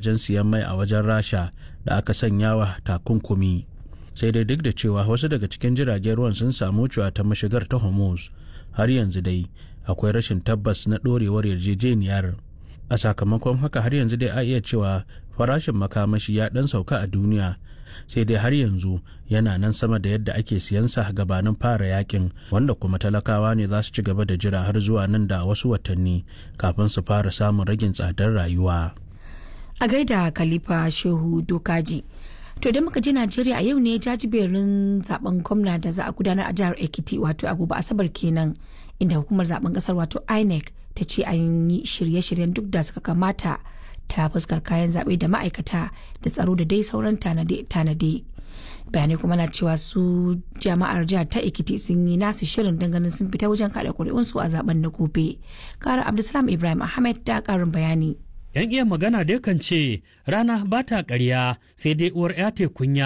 gidajen siyan mai a wajen rasha da aka sanya wa takunkumi sai dai duk da cewa wasu daga cikin jiragen ruwan sun samu cewa ta mashigar ta hormuz har yanzu dai akwai rashin tabbas na ɗorewar yarjejeniyar a sakamakon haka har yanzu dai a iya cewa farashin makamashi ya ɗan sauka a duniya sai dai har yanzu yana nan sama da yadda ake siyansa gabanin fara yakin wanda kuma talakawa ne za su ci gaba da jira har zuwa nan da wasu watanni kafin su fara samun ragin tsadar rayuwa. A gaida Khalifa Shehu Dokaji. To da muka je Najeriya a yau ne jajiberin zaben gwamna da za a gudanar a jihar Ekiti wato a gobe Asabar kenan inda hukumar zaben kasar wato INEC ta ce an yi shirye-shiryen duk da suka kamata ta fuskar kayan zaɓe da ma'aikata da tsaro da dai sauran tanade bayanai kuma na cewa su jama'ar jihar ta ekiti sun yi nasu shirin ganin sun fita wajen kaɗa ƙuri'unsu a zaben na gobe ƙara abdulsalam ibrahim ahmed da ƙarin bayani yan iya magana dai kan ce rana ba ta ƙarya sai dai uwar ya kunya